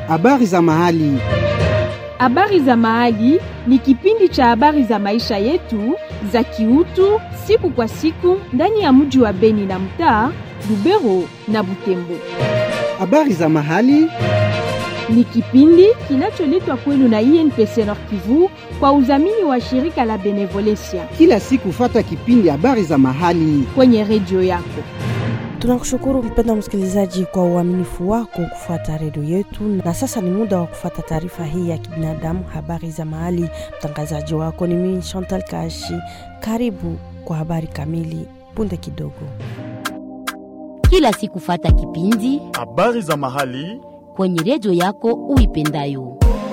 Habari za mahali. Habari za mahali ni kipindi cha habari za maisha yetu za kiutu siku kwa siku ndani ya mji wa Beni na mtaa Lubero na Butembo. Habari za mahali. Ni kipindi kinacholetwa kwenu na INPC Nord Kivu kwa udhamini wa shirika la Benevolencia Kila siku fata kipindi habari za mahali. kwenye redio yako. Tunakushukuru mpenda msikilizaji kwa uaminifu wako kufuata redio yetu, na sasa ni muda wa kufuata taarifa hii ya kibinadamu, habari za mahali. Mtangazaji wako ni mimi Chantal Kashi. Karibu kwa habari kamili punde kidogo. kila siku fata kipindi Habari za mahali. kwenye redio yako uipendayo.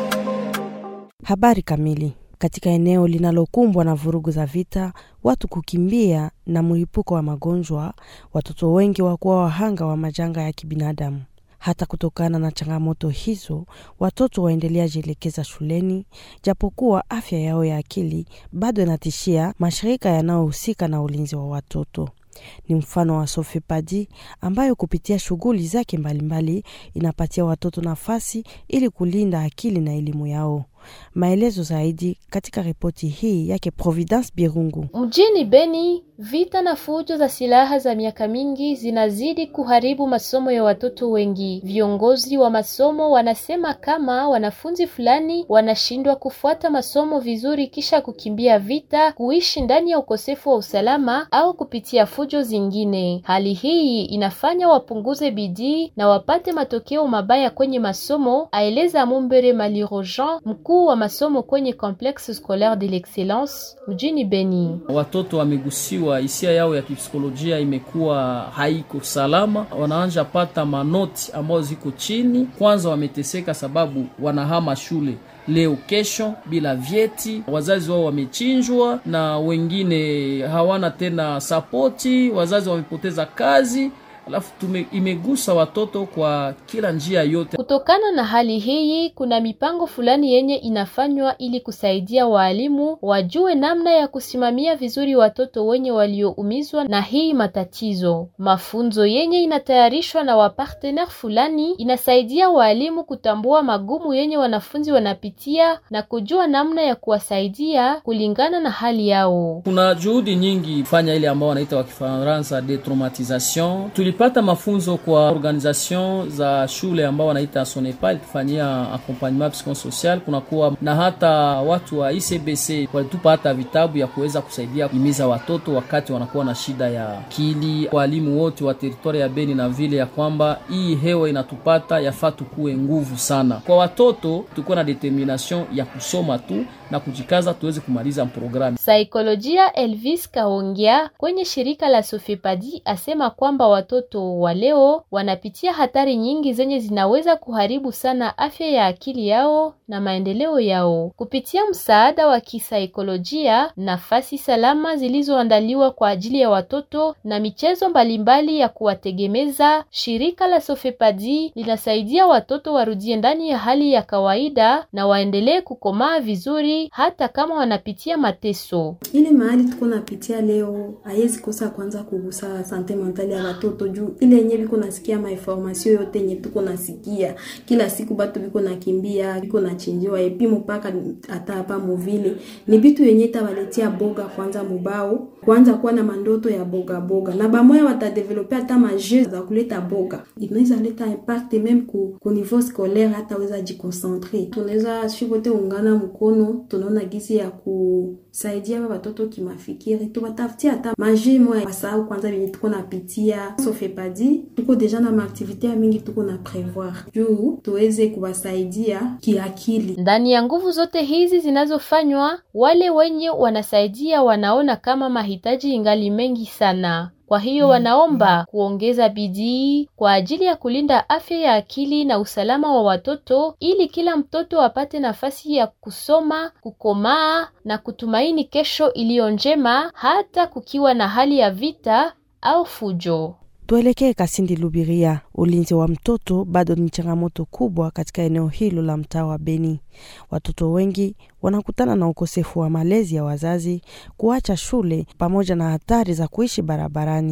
Habari kamili. Katika eneo linalokumbwa na vurugu za vita, watu kukimbia na mlipuko wa magonjwa, watoto wengi wakuwa wahanga wa majanga ya kibinadamu. Hata kutokana na changamoto hizo, watoto waendelea jielekeza shuleni, japokuwa afya yao ya akili bado inatishia mashirika yanayohusika na ulinzi wa watoto. Ni mfano wa Sofepadi ambayo kupitia shughuli zake mbalimbali inapatia watoto nafasi ili kulinda akili na elimu yao. Maelezo zaidi katika ripoti hii yake Providence Birungu. Mjini Beni, vita na fujo za silaha za miaka mingi zinazidi kuharibu masomo ya watoto wengi. Viongozi wa masomo wanasema kama wanafunzi fulani wanashindwa kufuata masomo vizuri kisha kukimbia vita, kuishi ndani ya ukosefu wa usalama au kupitia fujo zingine. Hali hii inafanya wapunguze bidii na wapate matokeo mabaya kwenye masomo, aeleza Mumbere Maliro Jean, mkuu wa masomo kwenye Complexe Scolaire de l'Excellence mjini Beni. Watoto wamegusiwa, hisia yao ya kipsikolojia imekuwa haiko salama, wanaanja pata manoti ambayo ziko chini. Kwanza wameteseka sababu wanahama shule leo kesho bila vyeti, wazazi wao wamechinjwa na wengine hawana tena sapoti, wazazi wamepoteza kazi, alafu tume, imegusa watoto kwa kila njia yote. Kutokana na hali hii, kuna mipango fulani yenye inafanywa ili kusaidia waalimu wajue namna ya kusimamia vizuri watoto wenye walioumizwa na hii matatizo. Mafunzo yenye inatayarishwa na wapartener fulani inasaidia waalimu kutambua magumu yenye wanafunzi wanapitia na kujua namna ya kuwasaidia kulingana na hali yao. Kuna juhudi nyingi fanya ile ambao wanaita wa Kifaransa detraumatisation. Tulipata mafunzo kwa organisation za shule ambao wanaita Sonepa ilitufanyia accompagnement psychosocial. Kunakuwa na hata watu wa ICBC walitupa hata vitabu ya kuweza kusaidia kuhimiza watoto wakati wanakuwa na shida ya akili. Walimu wote wa teritoria ya Beni na vile ya kwamba hii hewa inatupata yafaa tukuwe nguvu sana kwa watoto, tukuwe na determination ya kusoma tu na kujikaza tuweze kumaliza programu. Saikolojia Elvis Kaongia kwenye shirika la Sofepadi asema kwamba watoto wa leo wanapitia hatari nyingi zenye zinaweza kuharibu sana afya ya akili yao na maendeleo yao. Kupitia msaada wa kisaikolojia, nafasi salama zilizoandaliwa kwa ajili ya watoto na michezo mbalimbali ya kuwategemeza, shirika la Sofepadi linasaidia watoto warudie ndani ya hali ya kawaida na waendelee kukomaa vizuri hata kama wanapitia mateso. ile mahali tuko napitia leo haiwezi kosa kwanza kugusa sante mentale ya watoto juu ile yenye biko nasikia mainformasio yote yenye tuko nasikia kila siku batu biko nakimbia biko nachinjiwa epi mpaka hata hapa muvile ni bitu yenye itawaletia boga kwanza mubao kwanza kuwa na mandoto ya boga boga na bamoya watadevelope hata maje za kuleta boga inaweza leta impact meme ku, ku niveau scolaire hata weza jikoncentre tunaweza shivote ungana mkono tunaona gisi ya kusaidia ba watoto kimafikiri tuwatafutia hata maje moya wasahau kwanza venye tuko napitia sofepadi tuko deja na maaktivite ya mingi tuko na prevoir juu tuweze kuwasaidia kiakili Ndani ya nguvu zote hizi zinazofanywa, wale wenye wanasaidia wanaona kama mahitaji ingali mengi sana. Kwa hiyo wanaomba kuongeza bidii kwa ajili ya kulinda afya ya akili na usalama wa watoto ili kila mtoto apate nafasi ya kusoma, kukomaa na kutumaini kesho iliyo njema hata kukiwa na hali ya vita au fujo. Tuelekee Kasindi Lubiria. Ulinzi wa mtoto bado ni changamoto kubwa katika eneo hilo la mtaa wa Beni. Watoto wengi wanakutana na ukosefu wa malezi ya wazazi, kuacha shule pamoja na hatari za kuishi barabarani.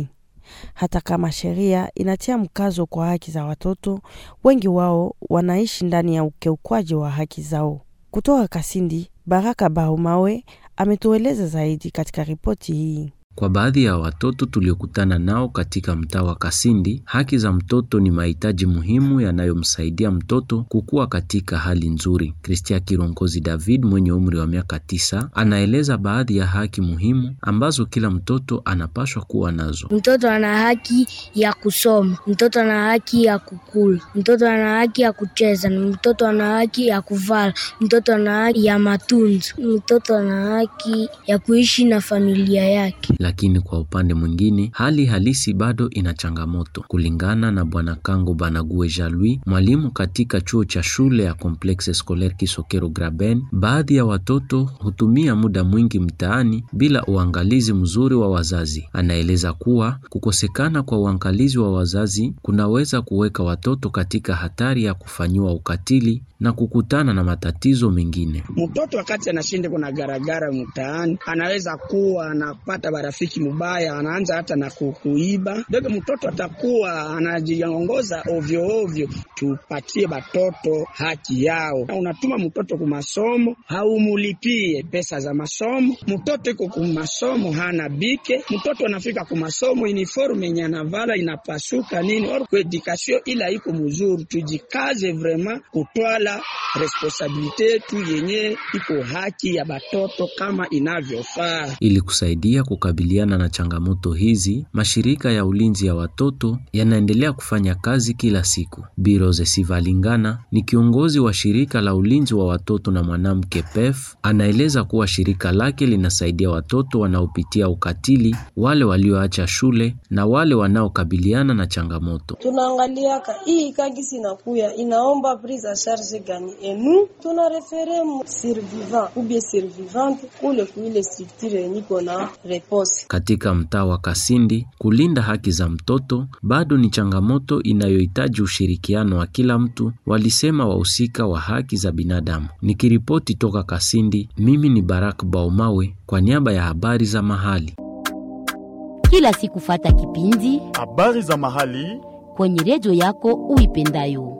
Hata kama sheria inatia mkazo kwa haki za watoto, wengi wao wanaishi ndani ya ukiukwaji wa haki zao. Kutoka Kasindi, Baraka Bahumawe ametueleza zaidi katika ripoti hii. Kwa baadhi ya watoto tuliokutana nao katika mtaa wa Kasindi, haki za mtoto ni mahitaji muhimu yanayomsaidia mtoto kukua katika hali nzuri. Kristia Kirongozi David mwenye umri wa miaka tisa anaeleza baadhi ya haki muhimu ambazo kila mtoto anapaswa kuwa nazo. Mtoto ana haki ya kusoma, mtoto ana haki ya kukula, mtoto ana haki ya kucheza, mtoto ana haki ya kuvala, mtoto ana haki ya matunzo, mtoto ana haki ya kuishi na familia yake. Lakini kwa upande mwingine hali halisi bado ina changamoto. Kulingana na Bwana Kango Banague Jalui, mwalimu katika chuo cha shule ya Complexe Scolaire Kisokero Graben, baadhi ya watoto hutumia muda mwingi mtaani bila uangalizi mzuri wa wazazi. Anaeleza kuwa kukosekana kwa uangalizi wa wazazi kunaweza kuweka watoto katika hatari ya kufanyiwa ukatili na kukutana na matatizo mengine. Mtoto wakati anashinde kuna garagara mtaani, anaweza kuwa anapata barafiki mubaya, anaanza hata na kuiba. Dogo mtoto atakuwa anajiongoza ovyo ovyo. Tupatie batoto haki yao. Unatuma mtoto ku masomo, haumulipie pesa za masomo. Mtoto iko ku masomo hana bike, mtoto anafika ku masomo uniforme yenye anavala inapasuka nini, or ku edukasio ila iko mzuri. Tujikaze vrema kutwala responsabilite yetu yenye iko haki ya batoto kama inavyofaa. Ili kusaidia kukabiliana na changamoto hizi, mashirika ya ulinzi ya watoto yanaendelea kufanya kazi kila siku. Biroze Sivalingana ni kiongozi wa shirika la ulinzi wa watoto na mwanamke PEF, anaeleza kuwa shirika lake linasaidia watoto wanaopitia ukatili, wale walioacha shule na wale wanaokabiliana na changamoto. Tunaangaliaka hii kagisi inakuya inaomba prise en charge gani enu tuna refere survivant ubie survivante kule kuile structure yeniko na repose. Katika mtaa wa Kasindi, kulinda haki za mtoto bado ni changamoto inayohitaji ushirikiano wa kila mtu, walisema wahusika wa haki za binadamu. Nikiripoti toka Kasindi, mimi ni Barak Baumawe kwa niaba ya habari za mahali. Kila siku fata kipindi habari za mahali kwenye redio yako uipendayo.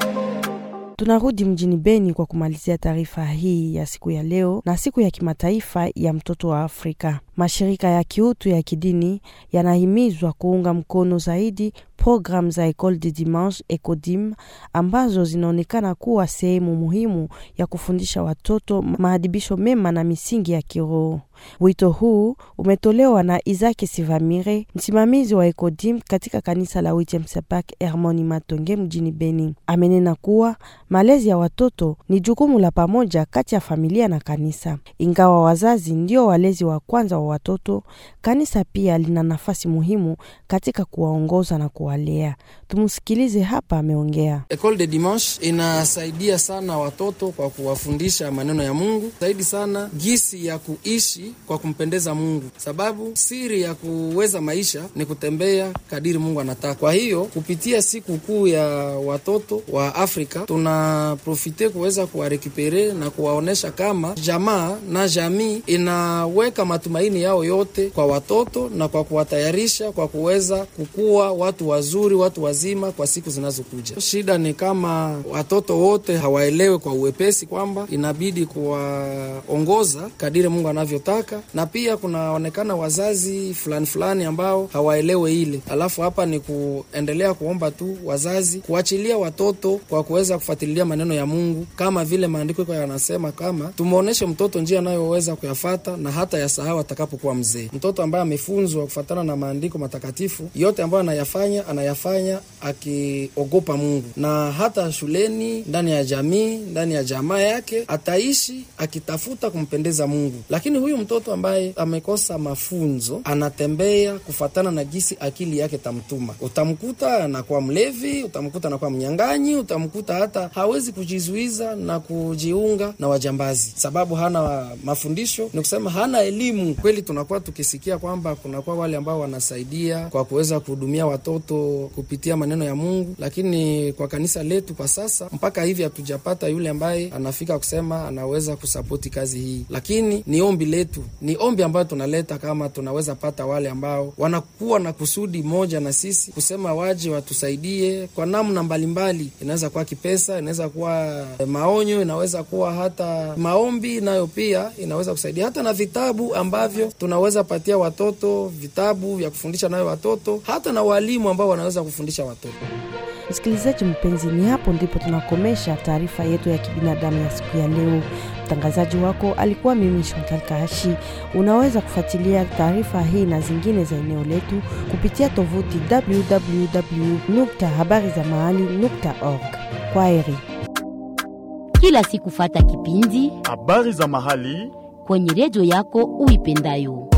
Tunarudi mjini Beni kwa kumalizia taarifa hii ya siku ya leo na siku ya kimataifa ya mtoto wa Afrika. Mashirika ya kiutu ya kidini yanahimizwa kuunga mkono zaidi programu za Ecole de Dimanche ECODIM ambazo zinaonekana kuwa sehemu muhimu ya kufundisha watoto maadibisho mema na misingi ya kiroho. Wito huu umetolewa na Isaki Sivamire, msimamizi wa ECODIM katika kanisa la Witemsepak Hermoni Matonge mjini Beni. Amenena kuwa malezi ya watoto ni jukumu la pamoja kati ya familia na kanisa. Ingawa wazazi ndio walezi wa kwanza wa watoto, kanisa pia lina nafasi muhimu katika kuwaongoza na kuwalea. Tumsikilize hapa, ameongea. Ecole de Dimanche inasaidia sana watoto kwa kuwafundisha maneno ya Mungu, zaidi sana gisi ya kuishi kwa kumpendeza Mungu, sababu siri ya kuweza maisha ni kutembea kadiri Mungu anataka. Kwa hiyo kupitia siku kuu ya watoto wa Afrika tuna profite kuweza kuwarekipere na kuwaonesha kama jamaa na jamii inaweka matumaini yao yote kwa watoto na kwa kuwatayarisha kwa kuweza kukua watu wazuri, watu wazima kwa siku zinazokuja. Shida ni kama watoto wote hawaelewe kwa uwepesi kwamba inabidi kuwaongoza kadiri Mungu anavyotaka, na pia kunaonekana wazazi fulani fulani ambao hawaelewe ile. Alafu hapa ni kuendelea kuomba tu wazazi kuachilia watoto kwa kuweza kufuatilia maneno ya Mungu, kama vile maandiko iko yanasema, kama tumwonyeshe mtoto njia anayoweza kuyafata na hata yasahau atakapokuwa mzee. Mtoto ambaye amefunzwa kufatana na maandiko matakatifu, yote ambayo anayafanya anayafanya akiogopa Mungu, na hata shuleni, ndani ya jamii, ndani ya jamaa yake ataishi akitafuta kumpendeza Mungu. Lakini huyu mtoto ambaye amekosa mafunzo anatembea kufatana na gisi akili yake tamtuma, utamkuta anakuwa mlevi, utamkuta anakuwa mnyang'anyi, utamkuta hata hawezi kujizuiza na kujiunga na wajambazi, sababu hana mafundisho, ni kusema hana elimu kweli kweli tunakuwa tukisikia kwamba kunakuwa wale ambao wanasaidia kwa kuweza kuhudumia watoto kupitia maneno ya Mungu, lakini kwa kanisa letu kwa sasa mpaka hivi hatujapata yule ambaye anafika kusema anaweza kusapoti kazi hii, lakini ni ombi letu, ni ombi ambayo tunaleta kama tunaweza pata wale ambao wanakuwa na kusudi moja na sisi kusema waje watusaidie kwa namna mbalimbali. Inaweza kuwa kipesa, inaweza kuwa maonyo, inaweza kuwa hata maombi, nayo pia inaweza kusaidia hata na vitabu ambavyo tunaweza patia watoto, vitabu vya kufundisha nayo watoto, hata na walimu ambao wanaweza kufundisha watoto. Msikilizaji mpenzi, ni hapo ndipo tunakomesha taarifa yetu ya kibinadamu ya siku ya leo. Mtangazaji wako alikuwa mimi Chantal Kahashi. Unaweza kufuatilia taarifa hii na zingine za eneo letu kupitia tovuti www.habarizamahali.org. Kwaheri. Kila siku fata kipindi habari za mahali kwenye redio yako uipendayo.